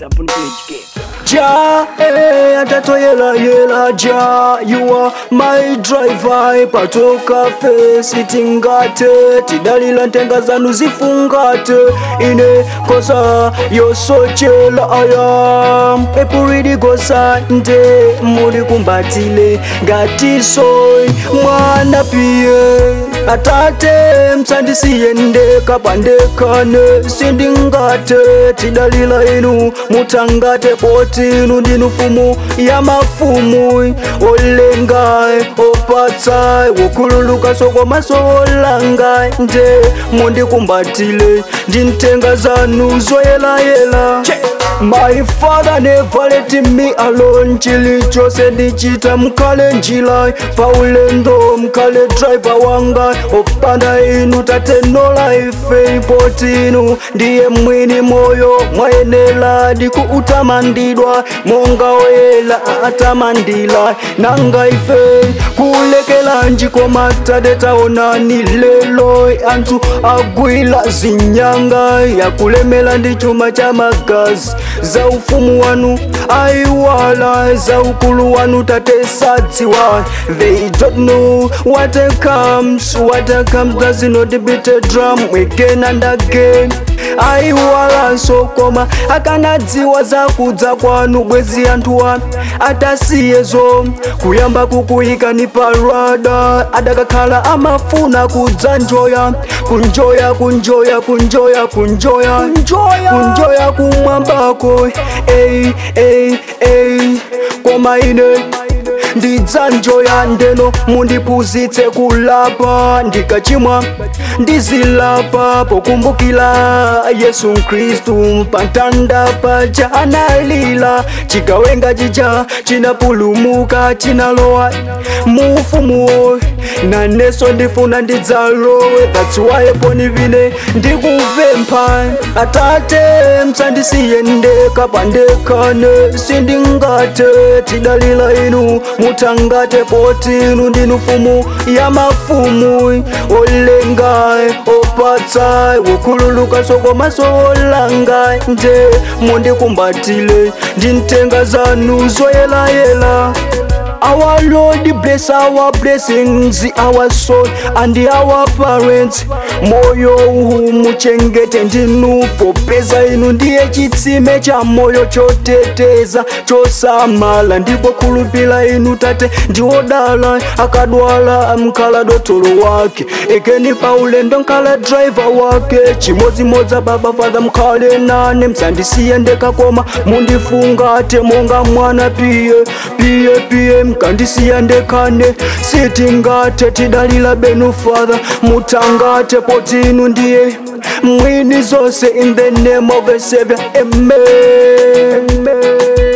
Sapun page game. Ja, eh, atatoyela yela ja You are my driver patoka fesi tingate tidalila ntenga zanu zifungate ine kosa yosochela ayam epuridi kosa nde muli kumbatile ngatisoy mwana piye atate msandisiye ndeka bandekane sindingate tidalila inu mutangate potinu ndinu fumu ya mafumu olengai opatsai wokululuka soko masolangai nde mundikumbatile ndintenga zanu zoyelayela My father never let me alone chilichose ndichita mkale njila paulendo mkale driver wanga opanda inu tateno life ipotinu ndiye mwini moyo mwayenela dikuutamandidwa monga oyela atamandila nanga ife kulekela njiko matade taonani lelo antu agwila zinyanga yakulemela ndi chuma cha magazi za ufumu wanu aiwala za ukulu wanu tatesadziwa they don't know what comes what comes does not beat a drum again and again aiwala sokoma akanadziwa za kudza kwanu bwezi anthuwa atasiyezo kuyamba kukuyika ni parada adakakhala amafuna kudza njoya kunjoya kunjoya kunjoya kunjoya kunjoya kumwambako ey ey ey koma ine ndidzanjoya ndeno mundipuzitse kulapa ndikachimwa ndizilapa pokumbukila yesu khristu pantanda paja analila chigawenga chija chinapulumuka chinalowa mufumuwo naneso ndifuna ndidzalowe that's why poni vine ndikuvempha atate msandisiye ndeka pandekane sindingate tidalila inu mutangate potinu ndinu fumu ya mafumu olengai opatsai wokhululuka soko masolangai nde mundikumbatile ndintenga zanu zoyelayela Our Lord bless our blessings, our soul and our parents. Moyo huu muchengete ndinu popeza inu ndiye chitsime cha moyo choteteza chosamala ndipo kulupila inu tate ndiwodala akadwala mkala dotolo wake ekeni paulendo nkala driver wake chimodzimodza baba fadha mkhale nane msandisiye ndekakoma mundifungate monga mwana piye piye piye mkandisiya ndekane sitingate tidalila benu father mutangate potinu ndiye mwini zose in the name of a savior amen, amen.